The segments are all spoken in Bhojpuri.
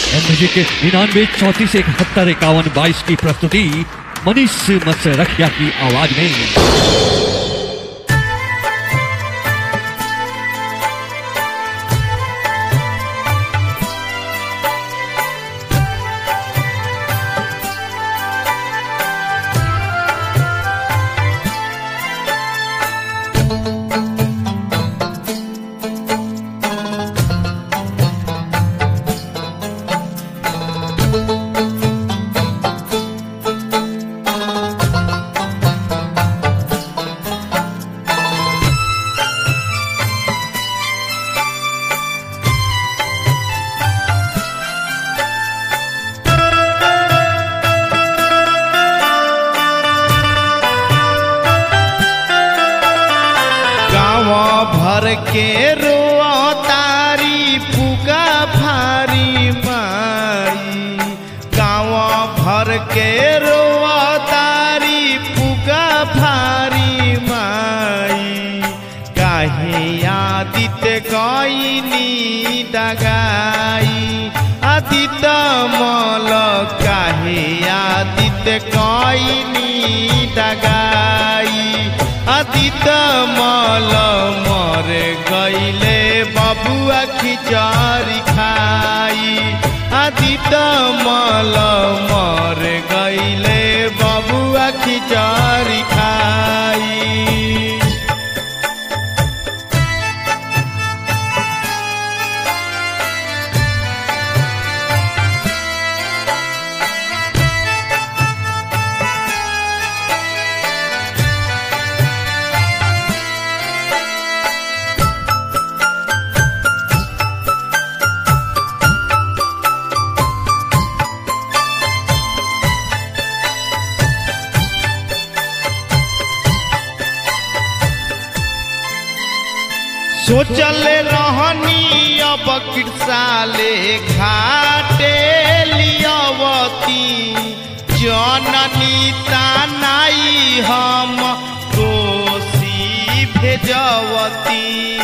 म्यूजिक निन्यानवे चौतीस इकहत्तर इक्यावन बाईस की प्रस्तुति मनीष मत्सरखिया की आवाज में गाँव भर के रोआ तारी पुका फारी माई गाँव भर के रोआ तारी पुका फारी माई काहे आदित गईनी डगाई आदित मल काहे आदित गईनी डगाई अतीत मल मर गईले बबुआ खिचड़ी खाई अतीत मल मर गईले बबुआ खिचड़ी खाई सोचल रहनी अब कृषाले घाटे लियवती जननी तानाई हम कोसी भेजवती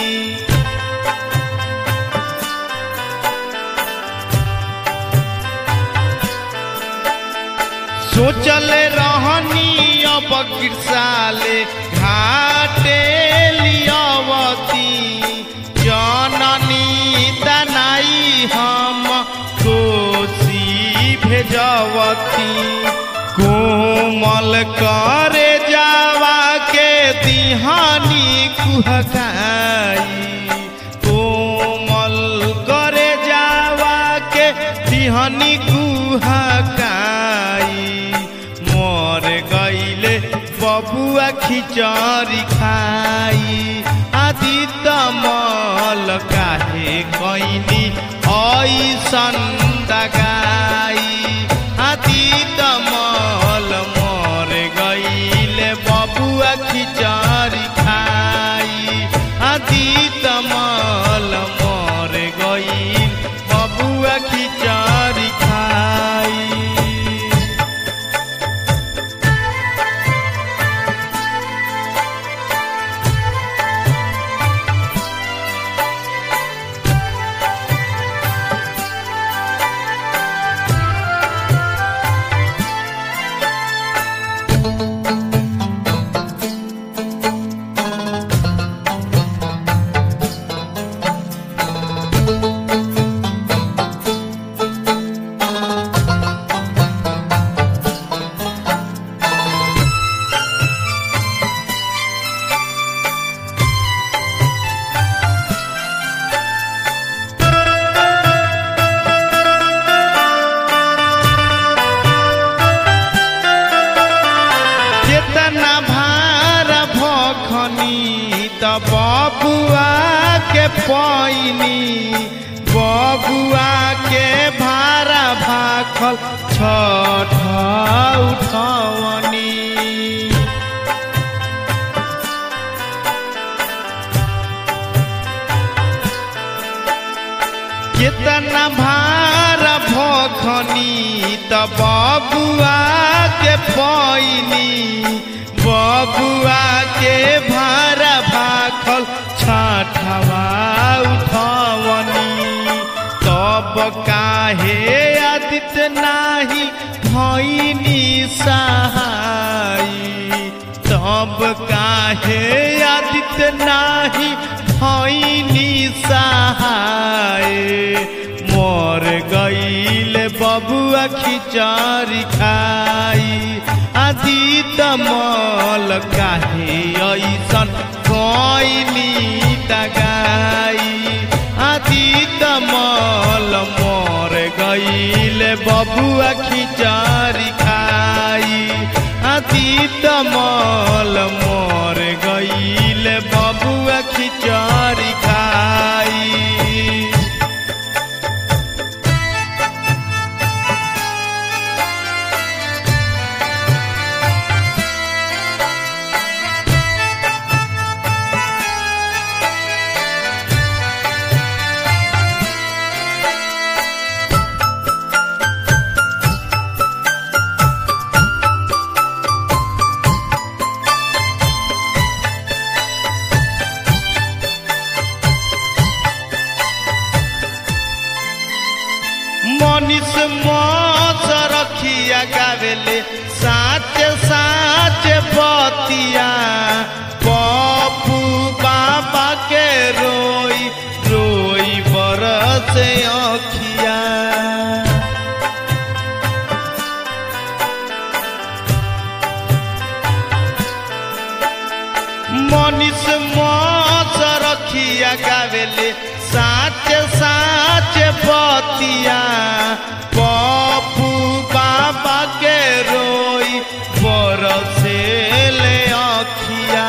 सोचल रहनी अब कृषाले घाटे लियवती जननी दनाई हम कोसी भेजवती कोमल करे जावा के दिहानी कुहकाई कोमल करे जावा के दिहानी कुहकाई मर गईले बबुआ खिचड़ी खाई आदित मल काहे कैनी ऐसन दगाई आदित मल मर गईले बबुआ खिचड़ी खाई आदित मल मर गईल बबुआ खिचड़ी खाई केतना भार भखनी त बबुआ के पैनी बबुआ के भारा भाखल छठ उठवनी केतना भार भखनी त बबुआ के पैनी बबुआ के भारा भाखल छठवा उठवनी तब काहे आदित्य नाही भैनी सहाई तब काहे आदित्य नाही भैनी सहाय मोर गईल बबुआ खिचारी खाई आदित मल काहे ऐसन कैनी दगाई आदित मल मोर गईल बबुआ खिचारी खाई आदित मल मोर गईल बबुआ खिचारी खाई मनीष मस रखिया गावेले साच साच बतिया पप्पू बाबा के रोई रोई बरस अखिया मनीष मस रखिया गावेले साच साच बतिया पप्पू बाबा के रोई बरसेले अखिया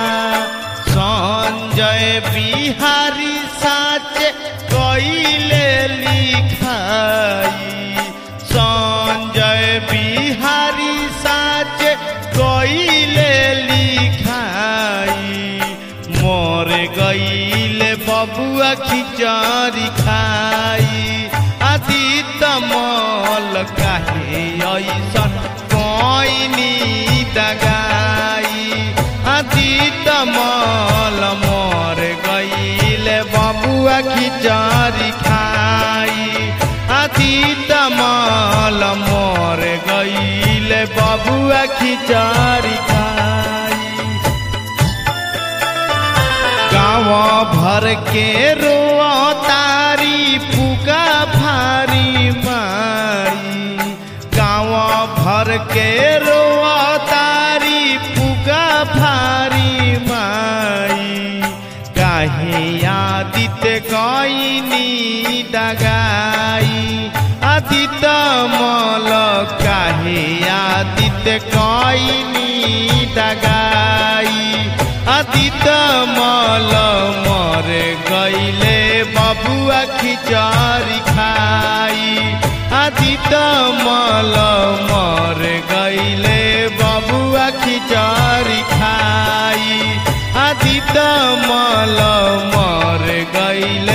संजय बिहारी साच कइले लिखाई संजय बिहारी साच कइले लिखाई मोर गईले बबुआ खिचड़ी खाई आदित मल काहे ऐसन कैनी दगाई आदित मल मोर गईले बबुआ खिचड़ी खाई आदित मल मोर गईले बबुआ खिचड़ी खाई गाँव भर के रोआ तारी पुका भारी माई गाँव भर के रोआ तारी पुका भारी माई काहे आदित कईनी डगाई आदित मल काहे आदित कईनी डगाई आदित मल मर गईले बबुआ खिचड़ी खाई आदित मल मर गईले बबुआ खिचड़ी खाई आदित मल मर गईले